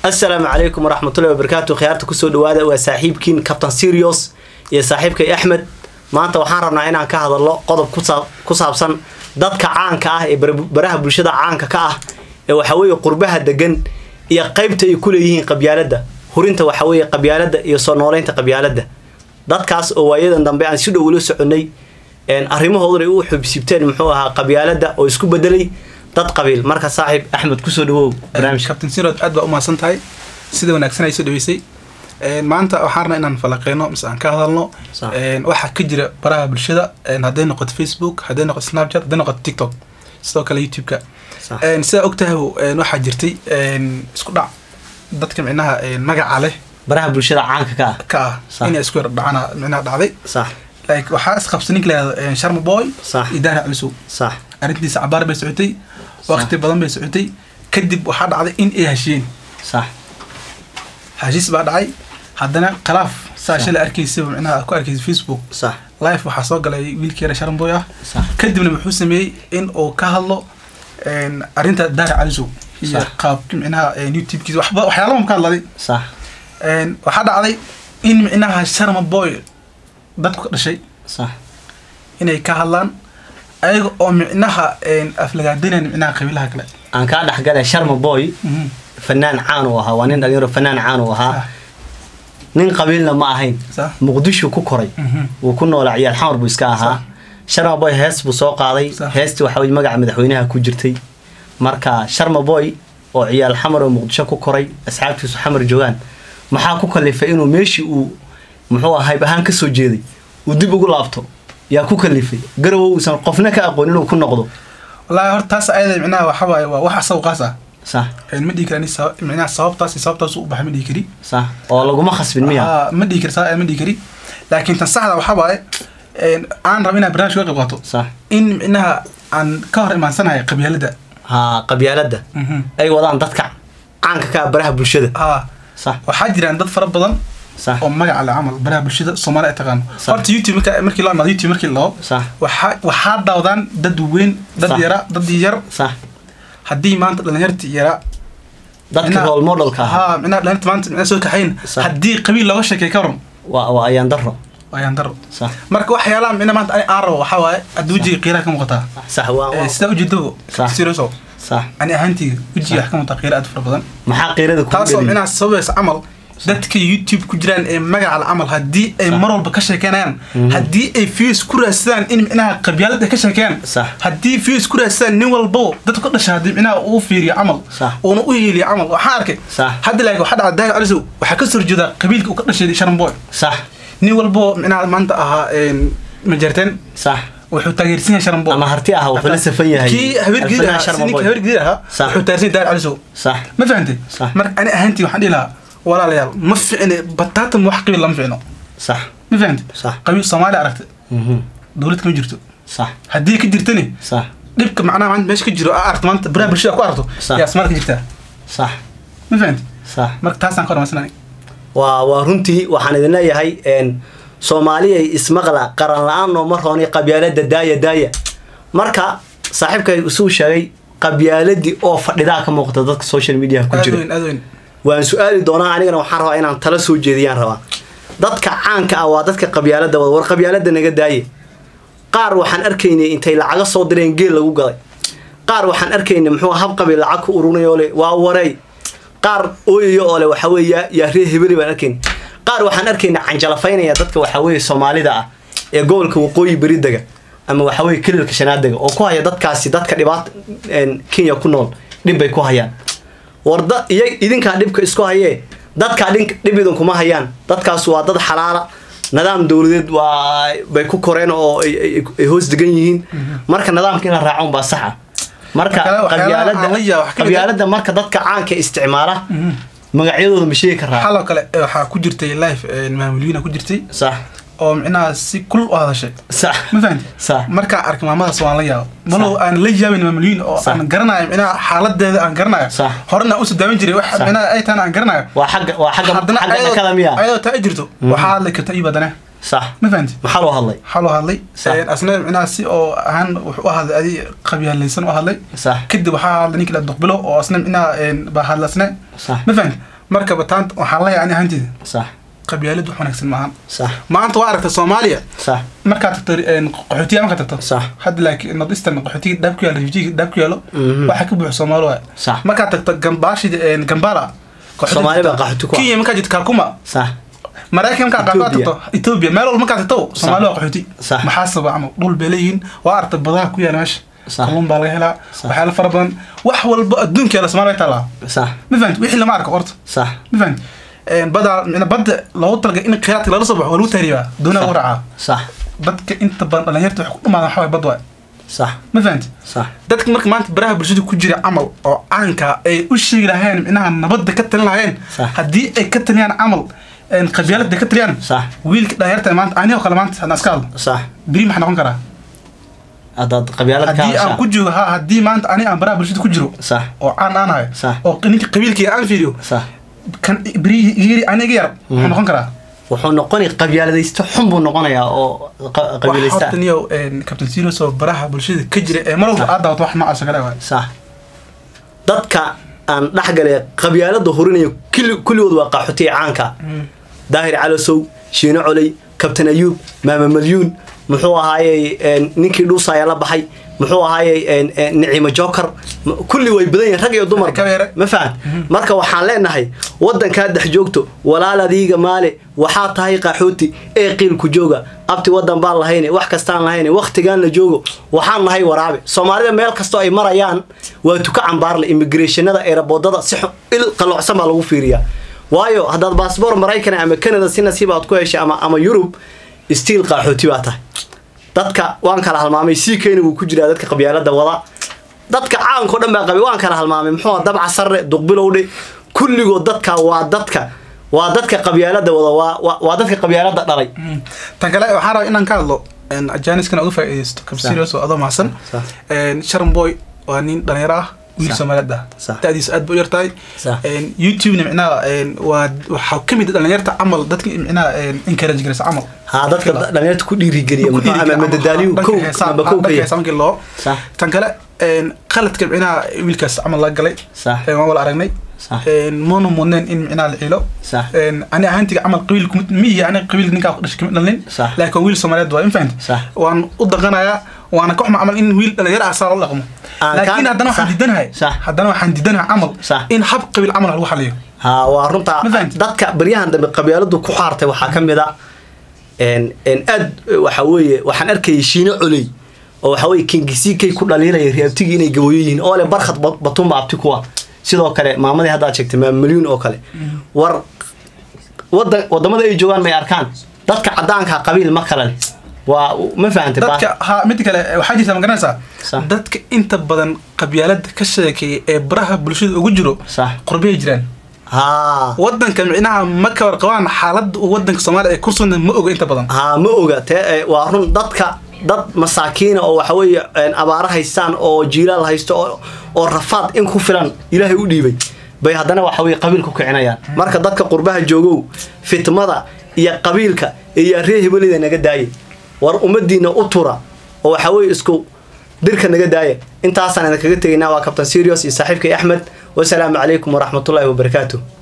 assalaamu calaykum waraxmatullahi wabarakaatu khiyaarta kusoo dhawaada waa saaxiibkiin captain serios iyo saaxiibkay axmed maanta waxaan rabnaa inaan ka hadalno qodob kusaa- ku saabsan dadka caanka ah ee bar- baraha bulshada caanka ka ah ee waxaweeye qurbaha degan iyo qaybta ay ku leeyihiin qabyaaladda hurinta waxaweeye qabyaaladda iyo soo nooleynta qabyaaladda dadkaas oo waayadan dambe aan si dhow ula soconay een, arrimahooduna ay u xubsibteen muxuu ahaa qabyaaladda oo isku bedelay dad qabiil marka saaxiib axmed kusoo dhawow barnaamijka captain sirod aad baa umahadsan tahay sida wanaagsan ay soo dhaweysay Een, maanta waxaan rabnaa inaan falaqeyno mise aan ka hadalno Sax. een, waxa ka jira baraha bulshada een, hadday noqoto facebook hadday noqoto snapchat hadday noqoto tiktok sidoo kale youtube-ka Sax. Een, sidaa ogtahay een, waxaa jirtay een, isku dhac dadka micnaha een, magaca leh baraha bulshada caanka ka ah ka ah Sax. inay isku yar dhacana micnaha dhacday sax like waxaa isqabsa ninka lahahdo sharma boy Sax. iyo daara calisow sax arrintiisa cabaar bay socotay waqti badan bay socotay kadib waxaa dhacday in ay heshiyeen sax heshiis baa dhacay haddana khilaaf saa shalay arkaysa micnaha ku arkaysa facebook sax live waxaa soo galay wiilkii yara sharamboy ah sax kadibna wuxuu sameeyey in uu ka hadlo een, arrinta daara calisow iyo Sax. qaabki micnaha een, youtube-kiisa waxba waxyaalaha ka hadladay sax Een, waxaa dhacday in micnaha sharma boy dadku ka dhashay sax inay ka hadlaan ayaga oo micnaha een, aflagaadinayn micnaha qabiilaha kale aan kaa dhexgalay sharma boy Mhm. fanaan caan uu ahaa waa nin dhalinyaro fanaan caan uu ahaa Sax. nin qabiilna ma ahayn Sax. muqdisho ku koray Mhm. wuu ku noolaa ciyaal xamar buu iska ahaa sharma boy hees buu soo qaaday Sax. heestii waxa weye magaca madaxweynaha ku jirtay marka sharma boy oo ciyaal xamar oo muqdisho ku koray asxaabtiisu xamar joogaan maxaa ku kalifay inuu meeshii uu muxuu ahaa hayb ahaan kasoo jeeday uu dib ugu laabto yaa ku kalifay garowo uusan qofna ka aqoon inuu ku noqdo wallaahi horta taas ayada micnaha waxa waaye waa wax asagu qaas ah sax Een, ma dhihi kari ani saba- micnaha sababtaas iyo sababtaas u baxay ma dhihi kari sax oo laguma khasbin miya Aa, ma dhihi kari saa ma dhihi kari laakiin tan saxda waxa waaye een, aan raba inaan barnaamij ka qayb qaato sax in micnaha aan ka hor imaansanahay qabyaalada haa qabyaaladda Mhm. ay wadaan dadka caanka ka ah baraha bulshada aa sax waxaa jiraan dad fara badan sax oo magaca leh camal baraha bulshada soomaali ay taqaano Sax. horta youtube marka- markii loo imaado youtube markii loo sax waxaa waxaa daawadaan dad weyn dad Sax. yara dad yar sax haddii maanta dhalinyarti yara dadka micnaha- role modelka ahaa haa micnaha dhalinyarta maanta micnaha soo kaxayn Sax. haddii qabiil looga sheekay ka waran waa waa ayaan daro ayaan daro sax marka waxyaalaha micnaha maanta ani aan rabo waxaa waaye hadda wejiga qiiraha ka muuqataa sax waa Eh, waa- sidaa ujeedabo Sax. serioso sax ani ahaantiga wejiga wax ka muuqataa qiira aad u fara badan maxaa qiirada kugu taasoo dhaliya micnaha sababaysa camal dadka youtube ku jiraan ee magaca la camal haddii ay Sax. mar walba ka sheekeynayaan haddii ay views ku raadsadaan in micnaha qabyaalad ay ka sheekeeyaan Sax. haddii views ku raadsadaan nin walbo dadka ka dhasha haddii micnaha uu fiiriyo camal Sax. uuna u hiiliyo camal waxaan arkay Sax. hadda laakiin waxaa dhacda daahir calisow waxaa ka soo horjeedaa qabiilka uu ka dhashay sharamboy sax nin walbo micnaha maanta ahaa een, majarteen sax wuxuu taageersan yahay sharamboy ama harti ah wuxuu la safan yahay kii habeer gidir Alfanaan ahaa Sharma ninka Boy. habeer gidir ahaa Sax. wuxuu taageersan yahay daahir calisow sax ma fahantay Sax. marka ani ahaantii waxaan dhihi lahaa walaalayaal ma ficne bataatan wax qabiil lama ficno sax ma fahantay Sax. qabiil soomaali aragta mhm dowlad kama jirto sax haddii ka jirtani sax dhibka macnaha maanta meesha ka jiro aa aragto maanta baraha bulshada ku aragto Sax. yaa soomaali ka jirtaa sax ma fahantay sax marka taasaan ka hormarsanay waa waa runtii waxaan idin leeyahay een soomaaliyay ismaqla qaran la-aan nooma rooni qabyaalada daaya daaya marka saaxiibkay isuu sheegay qabyaaladii oo fadhidaa ka muuqata dadka social media ku aad jira weyn aad weyn waan su-aali doonaa anigana waxaan rabaa inaan tala soo jeediyaan rabaa dadka caanka ah waa dadka qabyaalada wada war qabyaalada naga daaye qaar waxaan arkaynay intay lacaga soo direen geel lagu gaday qaar waxaan arkaynay muxuu hab qabiil lacag ku urunay oo le waa waray qaar ooyayo oo le waxa weeye yaa- yaa ree hebeli baan arkaynay qaar waxaan arkaynay canjalafaynaya dadka waxa weeye soomaalida ah ee gobolka waqooyi beri dega ama waxa weeye kelilka shanaad dega oo ku haya dadkaasi dadka dhibaata een, kenya ku nool dhib bay ku hayaan warda iyo idinkaa dhibka isku hayee dadkaa dhink dhib idinkuma hayaan dadkaas waa dad xalaala nidaam dowladeed waa bay ku koreen oo ay- ay ay hoos degan yihiin marka nidaamka in la raaco unbaa saxa marka Waxyaalaha- waxyaalaha aan la yaabo wax ka mid ah- qabyaalada marka dadka caanka isticmaala magacyadooda ma sheegi karaa xaloo kale eh, waxaa ku jirtay live maamuliyiina ku jirtay sax oo micnaha si kul u hadashay sax ma fahantay sax markaa arkay maamadaas waan la yaabo malow aan la yaabin maamuliyiin oo Sax. aan garanayo micnaha xaaladeeda aan garanayo Sax. horena usoo daawan jiray wax Sax. micnaha ay tahana aan garanayo waa xagga waa xagga haddana xagga ayadoo- dhakada miya ayadoo taa jirto waxaa hadli karta ii badane sax ma fahanti maxaa loo hadlay waxaa loo hadlay Sax. Een, asna micnaha si oo ahaan wuxuu u hadlay adi qabyaalaysan u hadlay sax kadib waxaa hadlay ninki la duqbilo oo asna micnaha een, baa hadlasne sax ma fahanti marka bataanta waxaan leeyahay ani ahaanteeda sax qabyaalad wax wanaagsan maahan sax maanta waa aragtay soomaaliya sax markaad tagto een, qaxootiya markaad tagto sax hadda laakiin north eastern qaxootiga dhaab ku yaalo refujiga dhaab ku yaalo Mhm. waxaa ka buuxa soomaali waay sax markaad tagto gambaashida een, gambala qaxootiga Soomaali baa tagto. qaxooti ku ah. kenya markaad jirto kakuma sax maraykan markaad qaxootiga Ethiopia. tagto ethiopia meel walba markaad tagto soomaali waa qaxooti Sax. maxaa sababa camal dhul bay leeyihiin waa aragtay badaha ku yaala meesha Sax. kalluun baa laga helaa Sax. waxyaalo fara badan wax walba adduunka yaala soomaali way taalaa sax ma fahanti wixii lama arko horta sax ma fahanti badaa micna badda loogu talagalay in kheyraadka lala soo baxo waa lagu tahriibaa doonaa lagu raacaa sax dadka inta badan dhalinyarta waxay ku dhumaadaan waxaa waay bad waay sax ma fahanti sax dadka marka maanta baraha bulshada ku jira camal oo caanka ay u sheegi lahayeen micnaha nabadda ka talin lahayeen Sax. haddii ay ka taliyaan camal een, qabyaalada ka taliyaan sax wiilka dhalinyarta maanta anigoo kale maanta hadaan iska hadlo sax beri maxaa noqon karaa haddaad qabyaalad ka haddii aan hadashaa ku jiro ha haddii maanta ani aan baraha bulshada ku jiro sax oo caan aan ahay Sax. oo ninka qabiilkayga aan fiiriyo sax kan beri yiri aniga yar maxaa noqon karaa wuxuu noqoni qabyaaladaysto xun buu noqonayaa oo qa- qabiilaysta horta niyo captain serious oo baraha bulshada ka jira ee mar walba aad daawato wax noocaas oo kale waay sax dadka aan dhexgale qabyaalada horinaya kulli- kulligood waa qaxootiga caanka daahir calasow shiino coley kabtan ayuub maama malyuun muxuu ahaayey een, ninkii dhuusaya la baxay muxuu ahaayey een, een, niciimo joker m- kulli way badan yihiin rag iyo dumar Kabeere. ma fahan marka waxaan leenahay wadankaa dhex joogto walaaladiiga maale waxaa tahay qaxooti ee qiilku jooga abti wadan baan lahayne wax kastaan lahayne waktigaan la joogo waxaan nahay waraabe soomaalida meel kastoo ay marayaan waa tuka cambaarle immigrationada eeraboodada si xun- il qalocsan baa lagu fiiriyaa waayo haddaad baasboor maraykan ama canada si nasiib aad ku heshay ama ama yurub stiil qaxooti baa tahay dadka waan kala halmaamay sii keena wuu ku jiraa dadka qabyaalada wada dadka caanko dhan baa qabay waan kala halmaamay muxuu ahaa dabca sarre duqbilowdhe kulligood dadka waa dadka waa dadka qabyaalada wada waa waa- waa dadka qabyaalada dhalay tan kale waxaan rabaa inaan ka hadlo janiskana uga faa'iidaysto Sax. capserious oo adoo mahadsan Sax. sharon boy waa nin dhalinyaro ah wiil Sax. soomaaliyeed ah Sax. da'diisa aad bay u yartahay Sax. youtubena micnaha een, waa waxaa ka mid ah dhalinyarta camal dadka micnaha encourage garaysa camal haa dadka dhalinyarta ku dhiirigeliya muxuu ama madadaaliyu kow namba kow ka yahay heesaankii loo sax tan kale een, qaladka micnaha wiilkaas camal la galay sax een, waan wala aragnay sax een, moona mudneen in micnaha la ciilo sax een, ani ahaantiga camal qabiil kumid miyi ani qabiil ninkaa ku dhashay kamid dhalin Sax. laakiin waa wiil soomaaliyeed waa infahant Sax. waan u dhaqanayaa waana ka xuma camal in wiil dhalinyaro ah saa loo dhaqmo Aan laakiin kaan- haddana waxaan Sax. diidanahay Sax. haddana waxaan diidanahay camal Sax. in hab qabiil camal lagu xaliyo haa waa runta Ma fahanti? dadka baryahan dambe qabyaaladu ku xaartay waxaa ka mid a een een aad waxa weeye waxaan arkayay shiino coley oo waxa weeye kingisikay ku dhaliilaya reabtigii inay gaboyo yihiin oo le barkhad Ba- batumba abti kuwa sidoo kale maamadii haddaad sheegtay maama milyuun oo kale war wadan wadamada ay joogaan may arkaan dadka cadaanka qabiil ma kale leh waa ma fahantay Baa- dadka ha mid kale waxaa jirta ma garanaysaa Sax. dadka inta badan qabyaalada ka sheekeeya ee baraha bulshada ugu jiro sax qurbiyay jiraan haa wadanka micnaha ma ka warqabaan xaaladda uu wadanka soomaaliya ay ku sugan ma oga inta badan haa ma oga te eh, waa run dadka dad masaakiina oo waxa weeye een, abaaro haystaan oo jiilaal haysto oo- oo rafaad in ku filan ilaahay u dhiibay bay haddana waxa weye qabiil ku kicinayaan marka dadka qurbaha joogow fitmada iyo qabiilka iyo ree hebelida naga daaya war ummadiina u tura oo waxa weye isku dirka naga daaya intaasaan idinkaga tegaynaa waa kabtan serious iyo saaxiibkay axmed wasalaamu calaykum waraxmatullaahi wabarakaatuh